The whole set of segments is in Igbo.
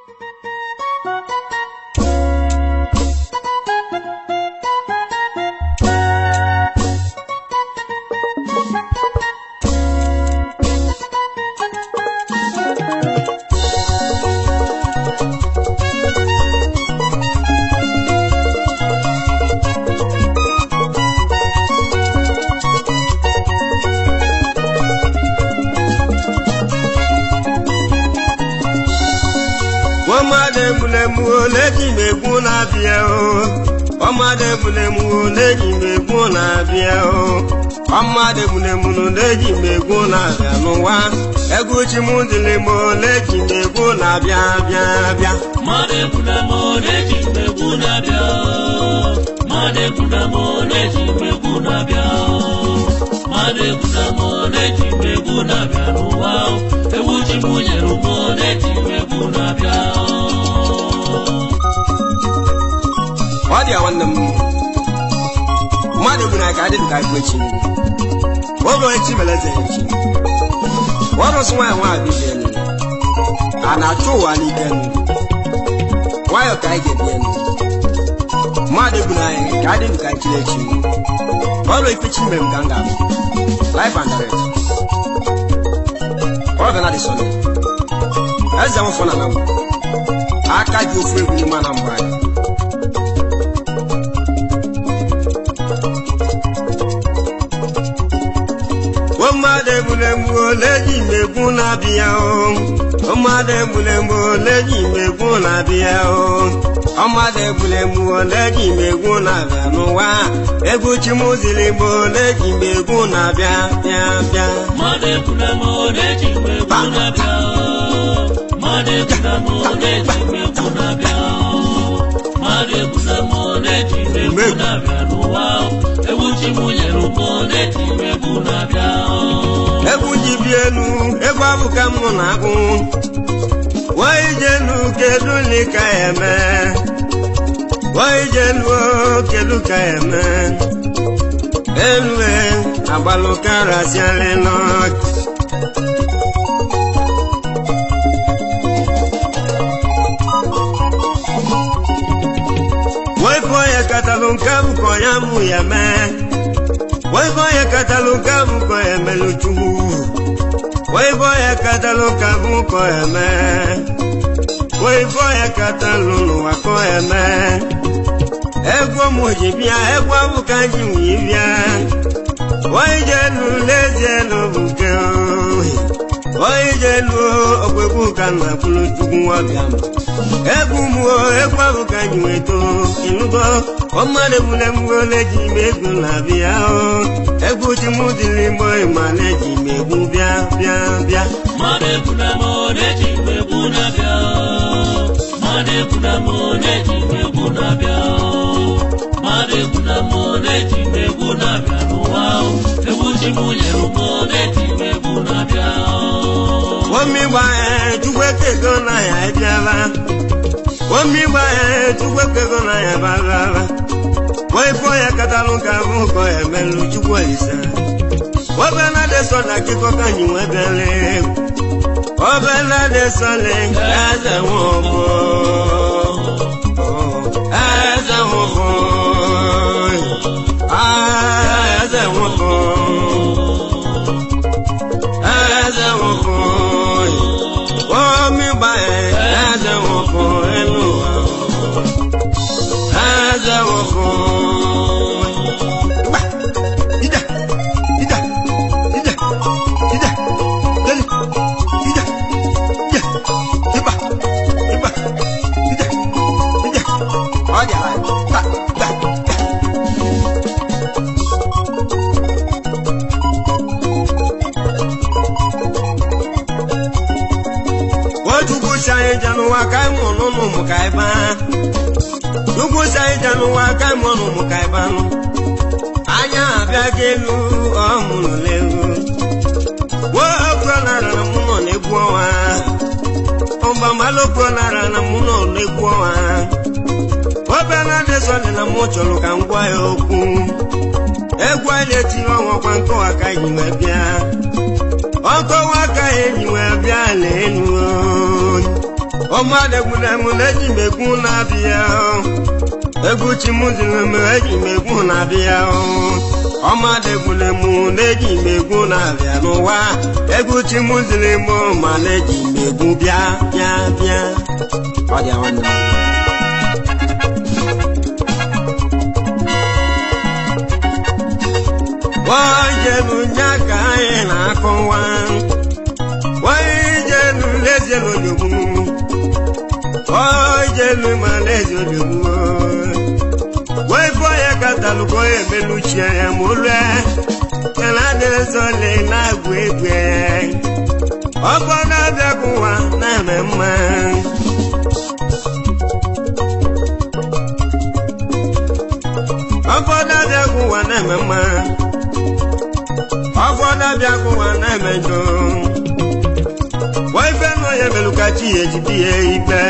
ọmọdé múlẹ̀mú lẹ́jì mẹ́kún lábíẹ́ o ọmọdé múlẹ̀mú lẹ́jì mẹ́kún lábíẹ́ o ọmọdé múlẹ̀mú lẹ́jì mẹ́kún lábíẹ́ nù wá ẹgúnjì mú dìlẹ̀ mọ́ lẹ́jì mẹ́kún lábíẹ́ bíẹ́ bíẹ́. Made kuna mone jimbe kuna bia. Made kuna mone jimbe kuna bia. Made kuna mone jimbe kuna bia nuwa. Ewu jimunye rumone jimbe kuna bia. ọ dị ya nwanne m mmadụ bụ na ka adịghị ka agụ echi oge echi mere eze echi ọrụ sị nwaanyị nwaanyị bibie elu a na-achụ ụwa n'ike elu nwayọ ka anyị ga-ebi elu mmadụ bụ na anyị ka adịghị ka echi echi ọrụ ikpechi mere m ka m ga-abụ life and direct ọ ga na dị sọlị eze nwụfọ na na aka ji ofu egwu n'ime na mgbe anyị ọmọdé múlẹ̀mú lẹ́jì mẹ́kún lábíyá o ọmọdé múlẹ̀mú lẹ́jì mẹ́kún lábíyá o ọmọdé múlẹ̀mú lẹ́jì mẹ́kún lábíyá nù wá egwu chimuzili mú lẹ́jì mẹ́kún lábíyá bíá bíá. Made kuna mone jimbe kuna bia. Made kuna mone jimbe kuna bia. Made kuna mone jimbe kuna bia nuwa. Ewu jimunye rumone jimbe kuna bia. egwu ji bi elu egwu abụ ka m nọ na-agụ wee jenu kedu li ka ya eme wee jenu kedu ka ya eme elu e agbalụ karasialị n'ọchị wee kọọ ya katalụ nke m kọ ya mụ ya mee wee kọọ ya katalụ nke m kọ ya melụ chukwu wee kọọ ya katalụ ka m kọ ya mee wee kọọ ya katalụ n'ụwa kọ ya mee egwu m ji bịa egwu abụ ka ji wee bịa wee jelu lezie n'obu nke ohi wee jelu ọgbegbu ka m na-akwụrụ chukwu nwabịa m egwu m o egwu ahụ ka anyị nweta ịnụgo ọmmadụ ebule m ole ji ime egwu na-abịa o egwu ji m dịrị mgbe ịma na-eji m egwu bịa bịa bịa Made kuna mone jimbe kuna bia. Made kuna mone jimbe kuna bia. Made kuna mone jimbe kuna bia nuwa. Ewu jimunye rumone jimbe kuna bia. omi gba ee chukwu ekego na ya ebiala omi gba ee chukwu ekego na ya barala wee fọ ya katalụ ka bụ kọ ya melụ chukwu olise obela dị sọ na akịkọ ka anyị nwee bịala egwu obela dị sọ le eze nwụbụ eze nwụbụ Ah, eze nwụbụ eze nwụbụ omi gba eze nwụbụ elu ụwa eze nwụbụ Gba! Ije! Ije! Ije! Ije! Lele! Ije! Ije! Ịba! Ịba! Ije! Ije! Ọ dị ala! Gba! Gba! Gba! Ojukwu si anyị je n'ụwa ka anyị mụọ n'ụmụ ụmụ ka anyị baa. Chukwu si anyị je n'ụwa ka anyị mụọ n'ụmụ ka anyị banụ. Anya abịaghị elu ọhụrụ n'elu. Nwoke nara na mụ nọ n'egwu ọnwa. Ọgbamalokwu nara na mụ nọ n'egwu ọnwa. Obere adịsọdị na mụ chọrọ ka m gwa ya okwu. Egwu anyị etinye ọnwa kwa nkọwa ka anyị wee bịa. ọkọwa ka enyi wee bịa n'elu ọmọdé gbunemu n'eji megbu na-abịa egwu chimuziri m eji megbu na-abịa ọmọdé gbunemu n'eji megbu na-abịa n'ụwa egwu chimuziri m ma na-eji megbu bịa bịa bịa ọ dị nwanne m wajenu nya ka anyị na-akọwa wajenu lezie n'onyogbu wajenu ma lezie onyogbu wefọ ya katalụkọ ya emeluchie ya ma olue yana adịrịzọle na-agwụ egwu ọkọ na-abịa ka ụwa na-eme mma ọfọdụ abịa ka ụwa na-eme mma ọfọdụ abịa ka ụwa na-eme njọ waife nọ ya melu ka chi ya ejide ya ibe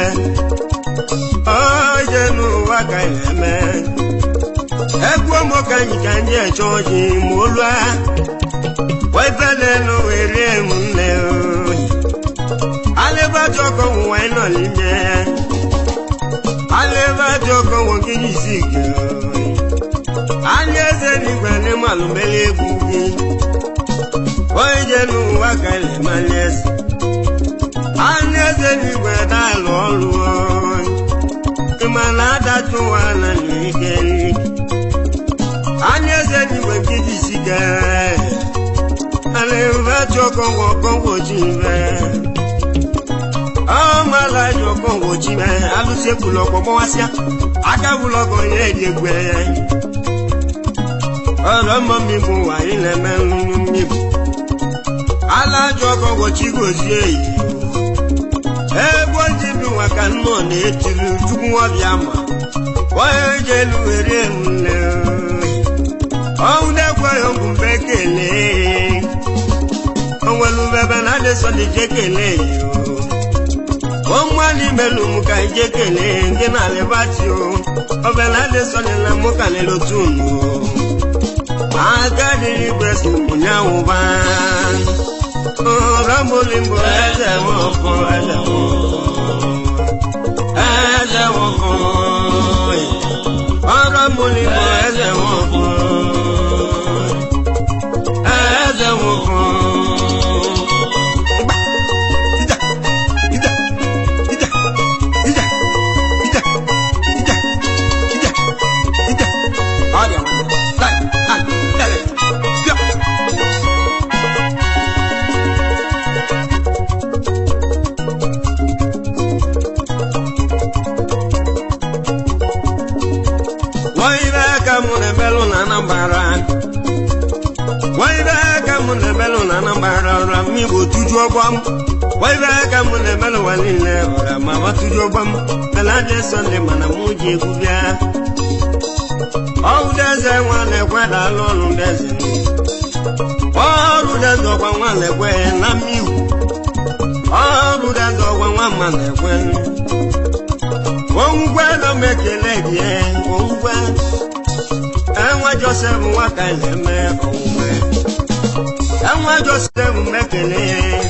oje n'ụwa ka anyị na-eme egwu ụmụ ka anyị ka anyị eche ọjị ma olua waife na-enu were m nne alịbaji ọkọ nwụwa anyị nọ n'ime alịbaji ọkọ nwoke isi ike anya eze n'igwe n'ime alụmeli egwu gị onye je n'ụwa ka na-emali eze anya eze n'igwe na-alụ ọrụ ịma na adacha ụwa na n'ike anya eze n'igwe nke ji isi gere ana ebe achọ ọkọngwọ ọkọngwọ ji ime ọmala ji ọkọngwọ ji ime alụsị ekwulu ọkpọ gbọwasịa aka bụlụ ọkọ ya eri egwe ya ọ̀rọ̀ mọ́ mi mú wà nílẹ̀ mẹ́rin mi bù. alájọ kọ̀wọ̀ tí kò sí èyí o. ẹgbọ́n ti dùn wá ká náà ní etiri dúkú wọn bí a mọ̀. wọ́n yóò jẹ́ lu eré ńlẹ̀ o. ọ̀hún dẹ́gbọ́ yóò kún fẹ́ kélé. ọ̀hún ẹlú bẹ́bẹ́ náà lè sọ ní jẹ́ kélé yìí o. wọ́n mú àlì mẹ́lù mú ká jẹ́ kélé kí náà lè bá ti o. ọbẹ̀ náà lè sọ ní lámú kàlẹ́ ló tún nù o agadi gbèsè múnyàwó bá rambolimbo ẹsẹ̀ wọn fún ẹsẹ̀ wọn ẹsẹ̀ wọn fún rambolimbo ẹsẹ̀ wọn fún ẹsẹ̀ wọn fún. ọra m igbo tujuo ọgbọ m waibe aka m na-emelụ ụwa niile ọra ma matujuo ọgbọ m mela dị sọnde mana mụ ji egwu bịa ọrụ deze nwa na-ekwe daalụ ọrụ deze ọrụ deze ọgwa nwa na-ekwe na mmigwu ọrụ deze ọgwa nwa ma na-ekwe ongwe nọ m ekele gị ongwe enwe josef nwa ka na-eme ongwe enwe josef mekele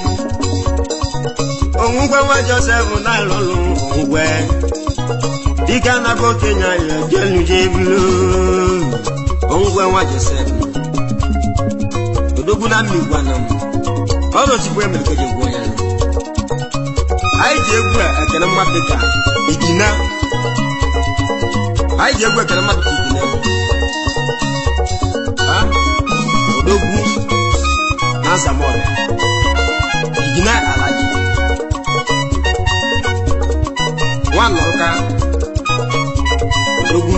ongwe nwa josef na-alụlụ ongwe dike anago okenye anyị jeluje bulu ongwe nwa josef odogwu na mmigwana m ọrụ ozugbo emere ka eji gwuo ya anyị ji egwu a ekele mmadụ dịka igina anyị ji egwu ekele mmadụ ka igina ha odogwu na nsamọrịa igina alaji nwanọrụka odogwu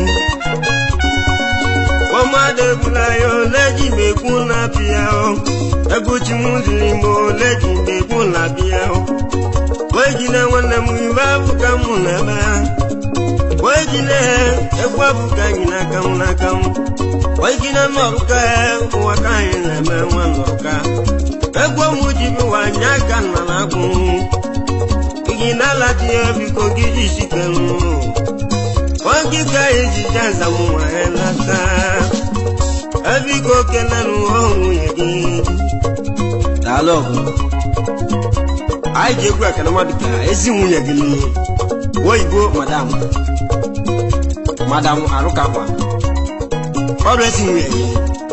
ọmọdé bula ya oleji mekwu na bịa egwu chi m ziri m oleji mekwu na bịa wejine nwanne m ibe abụka m na-ebe wejine egwu abụka anyị n'aka m n'aka m wejine nọrụka ụwa ka anyị na-eme nwa nọrụka egwu m ji bụwa anya aka nna na-agwụ gị n'ala dị ya biko gị ji sikelu oge ka eji jaza m nwanyị nata ebiko kelelu nwunye gị daalụ ọgụ anyị ji egwu ekele mmadụ ka ezi nwunye gị nụ oyibo madam madam arụkakwa ọrụ ezi nwunye gị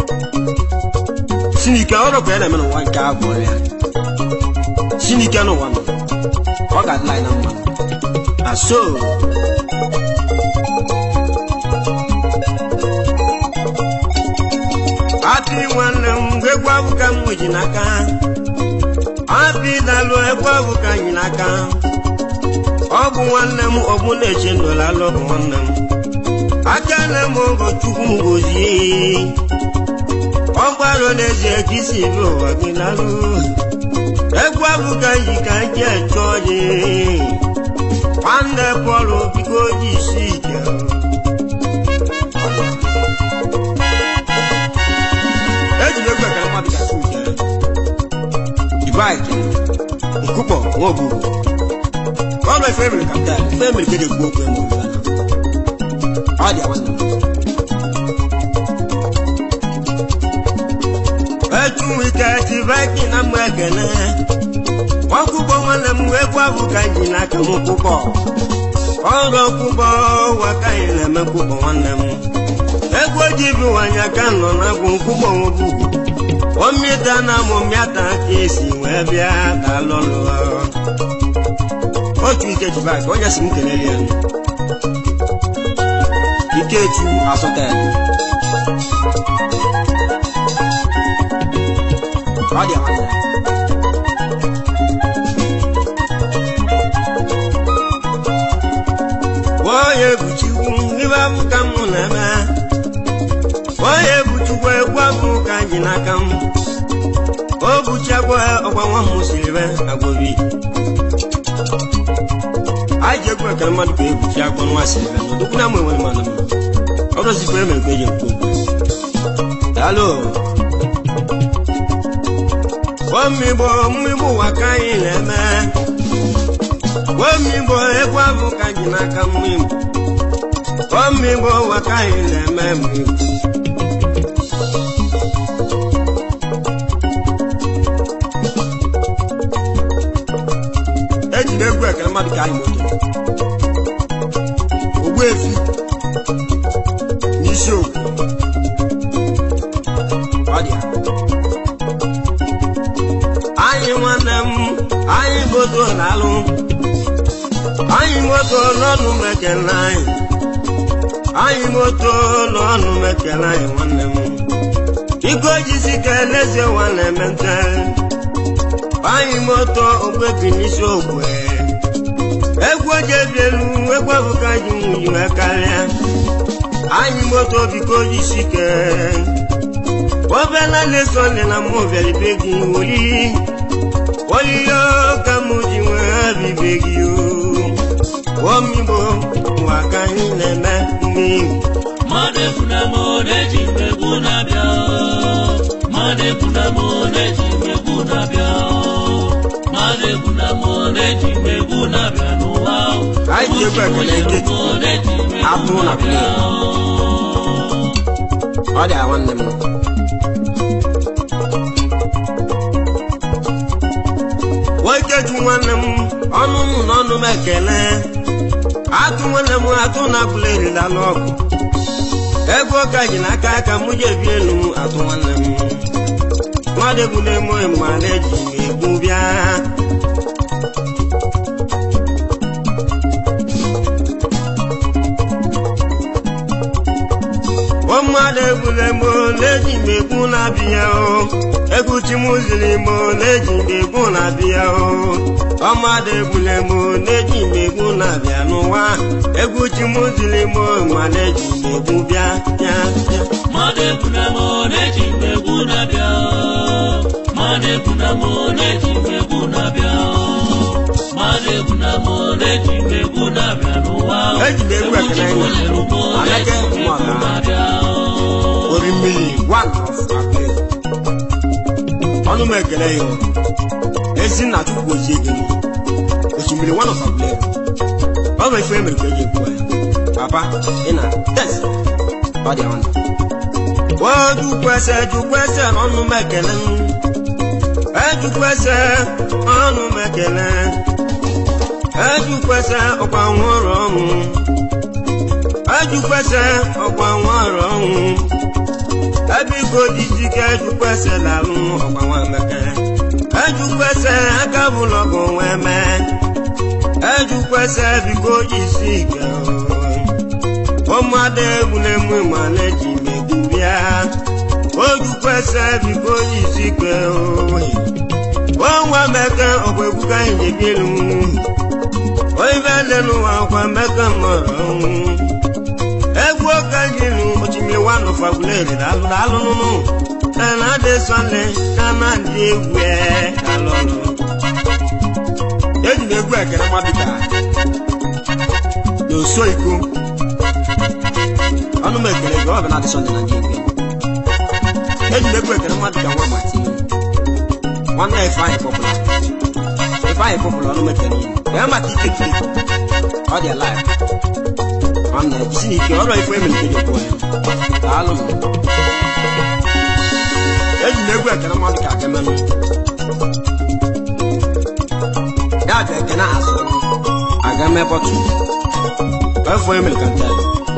chinike ọrụ ka ya na-eme n'ụwa nke a bụ ọrịa chinike n'ụwa nọ ọ ga-adịla anyị na mma aso apị nwanne m egwu abụ ka m ji n'aka apị dalụ egwu abụ ka anyị n'aka ọ bụ nwanne m ọ bụ na-eche ndụla alụ bụ nwanne m aka na m ogo chukwu m gozie ọ gbarụ n'ezie ka isi bi ụwa gị lalụ egwu abụ ka anyị ka anyị eche ọjị nwanne pọlụ biko ji isi ike ejiri egwu ekele mmadụ ga-asụ ike dibaiki nkụkpọ nwaoburu ọrụ efe emere kapital ife emere ka eji ekwu okwu eme obodo ọ dị nwanne m etu ike dibaiki na mma ekele ọkpụkpọ nwanne m egwu abụ ka anyị n'aka m kwụkpọ ọrụ ọkpụkpọ ụwa ka anyị na-eme kwụkpọ nwanne m egwu oji bụ nwanyị aka nọ na agwụ nkwụkpọ nwebụ omita na mụmịata ka esi wee bịa dalụlụ otu ikejuba ka onye si m kelele ya ikechu asụta ya ọ dị nwanne onye buchikwu ibe abụ ka m na-eme onye buchikwu egwu abụ ka anyị n'aka m o buchakwa ọgwa nwa m siri be agbobi anyị ji egwu ekele mmadụ ka ebuchi agwọ nwa siri be n'odukwu na mụ enwere mmadụ ọ dozikwa emere ka eji ekwu okwu daalụ omigbo mmigbo ụwa ka anyị na-eme omigbo egwu abụ ka anyị n'aka mmigbo omigbo ụwa ka anyị na-eme mmigbo ejiri egwu ekele mmadụ ka anyị moto ogbu efi n'isi okwu ọ dị ya anyị nwanne m anyị moto na-alụ anyị moto n'ọnụ mekele anyị anyị moto n'ọnụ mekele anyị nwanne m iko jisi ka elezie nwanne mente anyị moto ogbebi n'isi ogbe egwu oji ebi elu egwu abụka ji nwunyi wee karịa anyị moto biko jisi ke obela na-eso nne na mmụ bịara ibe gị olili olili ka mụ ji nwee bibe gị omigbo nwa ka anyị na-eme mmiri mmadụ ekwuna m na-eji mmegbu na-abịa mmadụ ekwuna m na-eji mmegbu na-abịa mmadụ ekwuna m na-eji mmegbu na-abịa n'ụwa Anyị ji egwu ekele nkịtị. na-eji mmegbu Atụ na na-abịa ọ dị a nwanne m nwokeju nwanne m ọnụ m na ọnụ m ekele atụ nwanne m atụ na abụla erila n'ọgụ ego ụka ji n'aka aka mụ ji ebi elu m atụ nwanne m mmadụ egbula emo ma na-eji m egbu bịa o mmadụ egbula emo na-eji m egbu na-abịa o egwu chimụziri mo na-eji m egbu na-abịa o ọ mmadụ egbula emo na-eji m egbu na-abịa n'ụwa egwu chimụziri mo ma na-eji m egbu bịa bịa bịa mmadụ ekwuna m na-eji mmegbu na-abịa mmadụ ekwuna m na-eji mmegbu na-abịa mmadụ ekwuna m na-eji mmegbu na-abịa n'ụwa Eji m egwu ekele Egwu anyị. Chinyere m Aleke na-eji mmegbu Nwaka. na-abịa orimiri one of April. ọnụ m ekele ya o. ezi nna chukwu ozie gị nụ. osimiri one of April. ọ bụ ife emere ka eji ekwu ya papa ị na tes ọ dị ọnụ o jukwese jukwese n'ọnụ m ekele m ejukwese ọnụ m ekele ejukwese ọkwa nwụrụ ọnwụ ejukwese ọkwa nwụrụ ọnwụ ebiko dijike ejukwese lalụ ọkwa nwameke ejukwese aka bụlọgụ nwee mee ejukwese biko isi ike ụmụada egwuregwu ma na-eji megbu bịa ojukwese biko isi ike ọnwa meke ọkwa egwu ka anyị ji bilu oibe dị n'ụwa ọkwa meke mọrọ ọnwụ egwu ọka jilu osimiri wanụ fagbuleri dalụ dalụ nụnụ na adị sọle na na ndị egwu alọlụ eji m egwu ekele mmadụ ka n'oso iko ọnụ m ekele gị ọ bụ na adị sọle na ndị egwu eji m egwu ekele mmadụ ka nwa mati nwanne ifeanyị pọpụla ifeanyị pọpụla ọnụ m ekele ya maka ike kiri ọ dị alive nwanne jisi n'ike ọrụ ife emelite gị kwuo ya daalụ m eji m egwu ekele mmadụ ka akemenụ ya ga ekene azụ aga mepọtụ efọ emere ka nte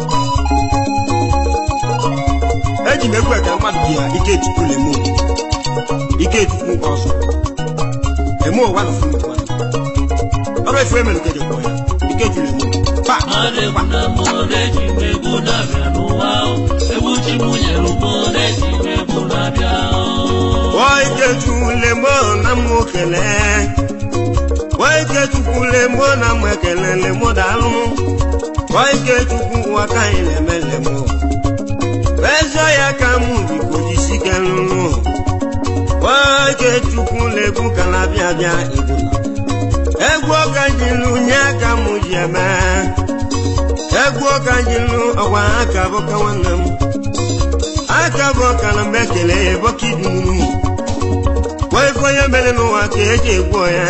eji m egwu ekele mmadụ dị ya ike chukwu lemo ike chukwu ọzọ emo ụwa na funu kwa ọrụ efọ emere ka kwuo ya ike chukwu lemo pa mmadụ egwu na mmụọ na-eji m egwu na-abịa n'ụwa o. egwu chi m nyere ụmụ na-eji m egwu na-abịa o. Wọ́n lemo na mú kẹlẹ́. Wọ́n tukwu lemo na mú kẹlẹ́ lemo dànù. Wọ́n tukwu waka ilẹ̀mẹ̀ lemo. Bẹ́sọ̀ ya ka mú bí kò jí sí kẹlùnú. Wọ́n tukwu legu kala bíabíà ìbùnà. Egwu ọka jilu nye aka mú ji ẹ̀mẹ́. Egwu ọka jilu ọgwa aka bụ ka nwanne m. aka bụ ọka na mgbe ekele bọka idunu ife onye mere n'ụwa ka eji egwu ya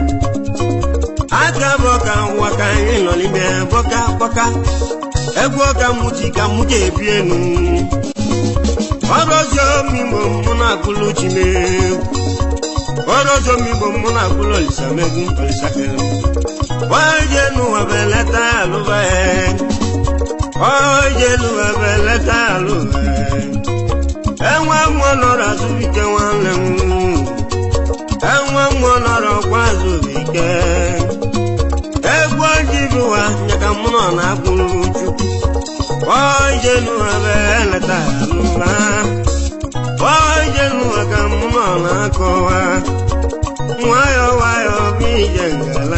aka bụ ọka ụwa ka anyị nọ n'ime bọka bọka egwu ọka mụchi ka mụ ga ebi enu ọrụ ọzọ migbo mụ na-agụlụ chimegwu ọrụ ọzọ migbo mụ na-agụlụ olisa megwu olisa kele waje n'ụwa bụ eleta alụba ya oje n'ụwa bụ eleta alụba ya enwe mmụọ nọrọ azụbike nwanne m enwe mmụọ nọrọ kwa azụbike egwu oji bụwa nyaka mụ nọ na-akwụrụ chukwu oje n'ụwa bụ eleta alụba oje n'ụwa ka mụ nọ na-akọwa nwayọ nwayọ bụ ije ngala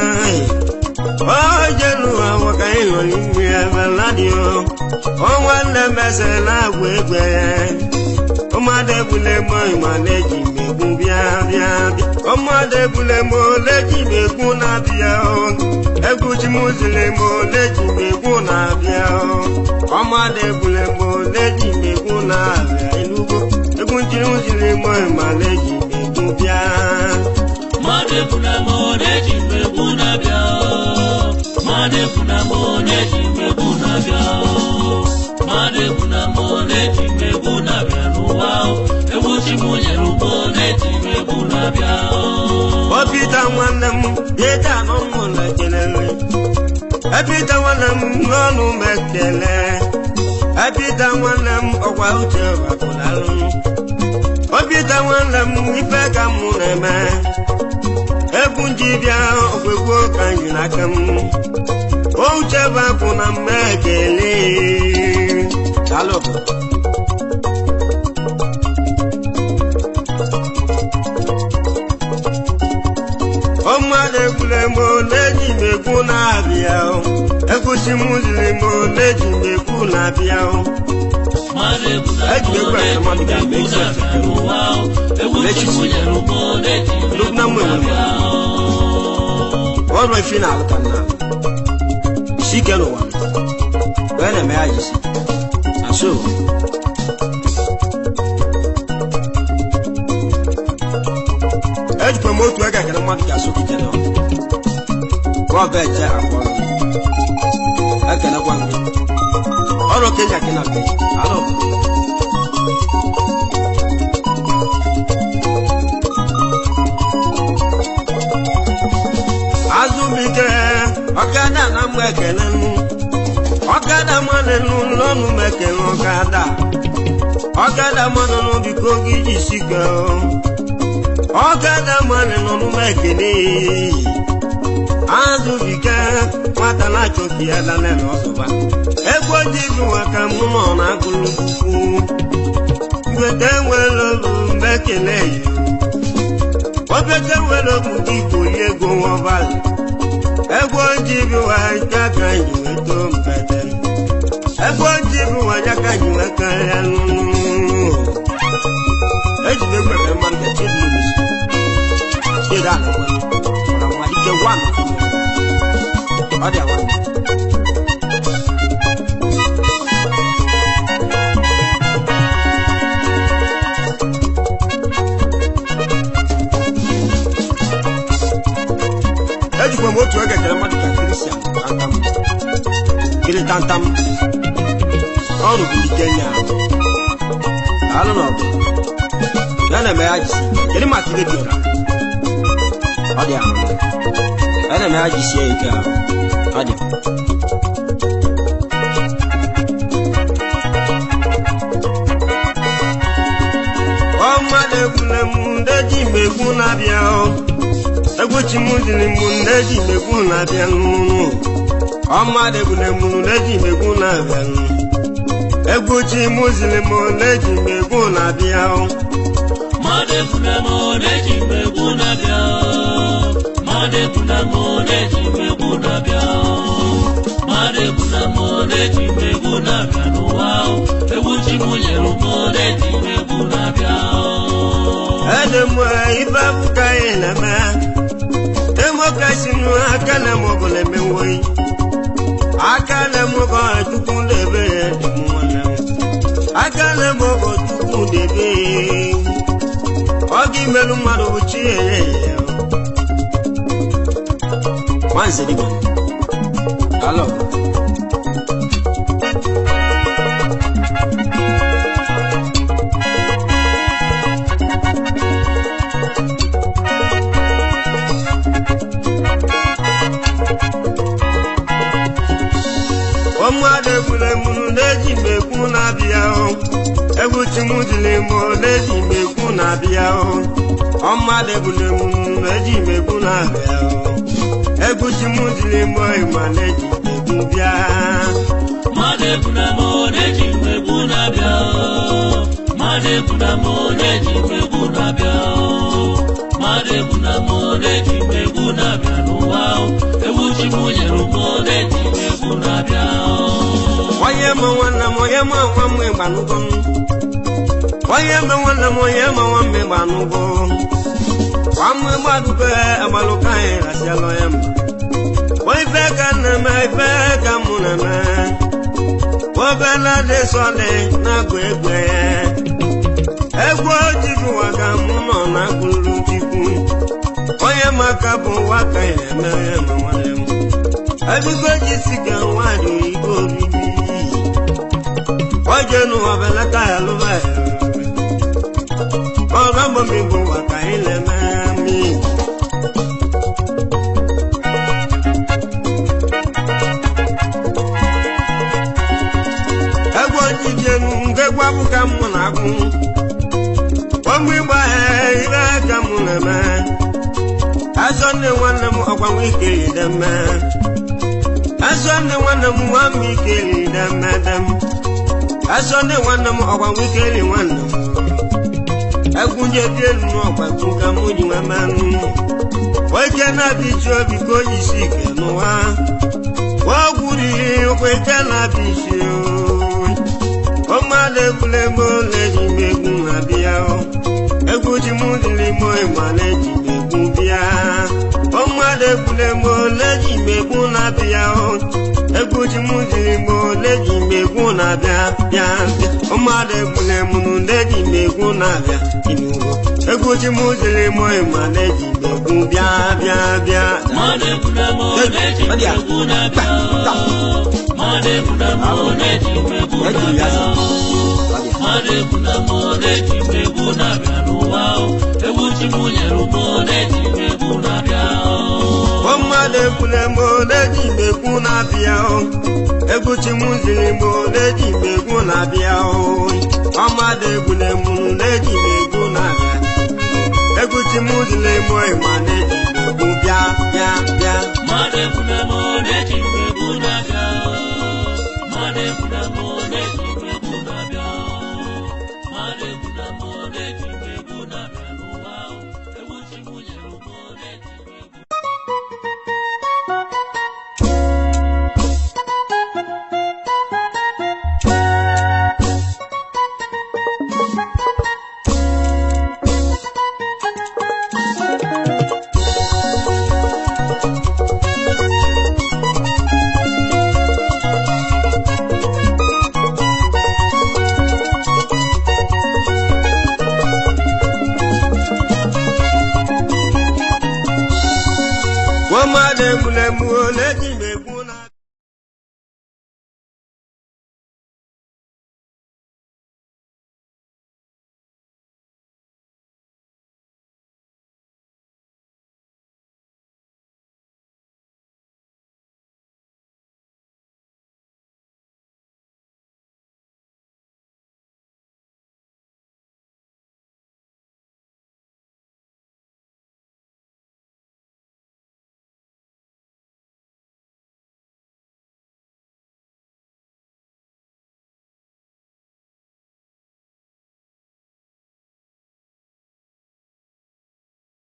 oje n'ụwa waka ịnọ n'ime ebe ladio ọnwa nne mese na-agwa egwe ụmụada ebule mo ịmana eji megbu bịa bịa bịa ụmụada ebule mo leji megbu na-abịa egwu ji m ziri mo leji megbu na-abịa ụmụada ebule mo leji megbu na-abịa enugo egwu njiri ziri mo ịmana eji megbu bịa mmadụ ebuna m na-eji m egwu na-abịa o. mmadụ ebuna m na-eji m egwu na-abịa o. mmadụ ebuna m na-eji m egwu na-abịa n'ụwa o. egwu chi m nyere ụmụ na-eji m egwu na-abịa o. Ọpịta nwanne m dịta n'ọnụ na kelele Epịta nwanne m n'ọnụ m ekele Epịta nwanne m ọkwa uche bakụlalụ Ọpịta nwanne m ife ka m na-eme Egwu nji bịa ọgwegwu ka anyị n'aka m Ouche bakụ na mma ekele Daalụ ọmụada egbule m na-eji m egwu na-abịa ekwusi m ziri m na-eji m egwu na-abịa mmadụ ebuna m Eji egwu na-eji mmadụ m ga-eme egwu isi na-abịa n'ụwa o. egwu chi m nyere ụmụ na-eji m egwu Lugna mwe nwe. na-abịa o. ọrụ efi na-alụ ka nna isi ike n'ụwa wee na-eme ya jisi aso ejikwa m otu ega kere mmadụ ga-asụ gị jere gwa ọba eje akwa ekelekwa gị ọrụ kenya gị na be alụ ọkada na mụ ekele nụ ọkada mmanụ nụ n'ọnụ m ekele ọkada ọkada mmanụ nụ biko gị jisi ka ọkada mmanụ nụ m ekele azụ bike nwata na-achọki ya dana n'ọsụba egwu ojii bụ maka mụ nọ na-agụlụ ukwu mgbede nwere olu mgbe ekele yi obete nwere okwu gị koli ego nwaọbalị egwu ojii bụ aka ka anyị weta mbede egwu ojii bụ anya ka anyị wee karịa n'ụlọ ejide egwu ekere mmadụ ka chidi n'isi chidi anakwa ọra mmalite gwa m ọ dị agwa ejikwa m otu oge kere mmadụ ka kristian tantam kiri tantam ọrụ bụ ike nya alụ na ọgụ ya na-eme ya jisi kedu maka ihe dịra ọ dị ahụ ya na-eme ya jisie ike ahụ ọ dị ọ mmadụ egbule m ndị ji m egwu na-abịa ọ egwu chi m dịrị m ndị ji m egwu na-abịa n'ụlọ ọ mmadụ egbule m ndị ji m egwu na-abịa n'ụlọ egwu chi m ziri m ndị ji m egwu na-abịa ọ mmadụ ekwuna m na-eji m egwu na-abịa mmadụ ekwuna m na-eji m egwu na-abịa mmadụ ekwuna m na-eji m egwu na-abịa n'ụwa egwu chi m nyere m na-eji m egwu na-abịa ede m ife abụka anyị na-eme demokrasi nụ aka na m ọbụla emewoyi aka na m ọgọ chukwu na-ebe ya dị m nwanne m aka na m ọgọ chukwu na-ebe ya ọ ga imerụ mmadụ bụ chi ya ya ya nwanze dịgba alo ọmụada egbule m na-eji m ekwu na-abịa o egwu chi m dịrị m na-eji m ekwu na-abịa o ọmụada egbule m na-eji m ekwu na-abịa o egwu chi m dịrị m ma na-eji m ekwu bịa mmadụ ekwuna m na-eji m egwu na-abịa mmadụ ekwuna m na-eji m egwu na-abịa mmadụ ekwuna m na-eji m egwu na-abịa n'ụwa egwu chi m nyere m na-eji m egwu na-abịa onye ma nwanne m onye ma nwa m ịgbanụgo m onye ma nwanne m onye ma nwa m ịgbanụgo nwa m ịgbadugo agbalụka anyị rasialụ ya mba o ife ka m na-eme ife ka mụ na-eme obela dị sọlị na-agụ egwu egwu ojibu ka mụ nọ na agụrụ chikwu onye maka bụ ụwa ka ya eme ya ma nwanne m ebigo ji si ka nwaanyị oyibo obibi oje n'ụwa belata ya lụba ya ọga mbọmigbo ụwa ka anyị na-eme mi egwu ojijenu ngegwu abụka mụ na-agụ ọmụ ịgba ya ire ka mụ na-eme azọ nne nwanne m ọgbanwe ike ideme azọ nne nwanne m nwa m ike idemedem azọ nne nwanne m ọgbanwe ike ri nwanne m egwunye dị elu n'ọgbatu ka mụ ji nwe mmanụ oike na-abịa iji obi ka o yisi ike n'ụwa ọgwụ riri ụkwụ ike na-abịa isi ọmmadụ egbule m ole ji m egwu na-abịa egwu ji m dịrị m ịma na-eji m egwu bịa ọmmadụ egbule m ole ji m egwu na-abịa egwu ji m dịrị m ole ji m egwu na-abịa bịa bịa ọmmadụ egbule m ole ji m egwu na-abịa inugo egwu ji m dịrị m ịma na-eji m egwu bịa bịa bịa mmadụ ekwuna m na-eji m egwu na-abịa mmadụ ekwuna m na-eji m egwu na-abịa mmadụ ekwuna m na-eji m egwu na-abịa n'ụwa egwu chi m nyere m na-eji m egwu na-abịa ọmma ọmada ekwule m na-eji megwu na-abịa o egwu chimuziri m na-eji megwu na-abịa o ọmada ekwule m na-eji megwu na-abịa egwu chimuziri m ma na-eji megwu bịa bịa bịa mmadụ ekwuna m na-eji mmegbu na-abịa mmadụ ekwuna m na-eji mmegbu na-abịa mmadụ ekwuna m na-eji mmegbu na-abịa n'ụwa ahụ egbuchi m nyere m na-eji mmegbu ọmada ekwule m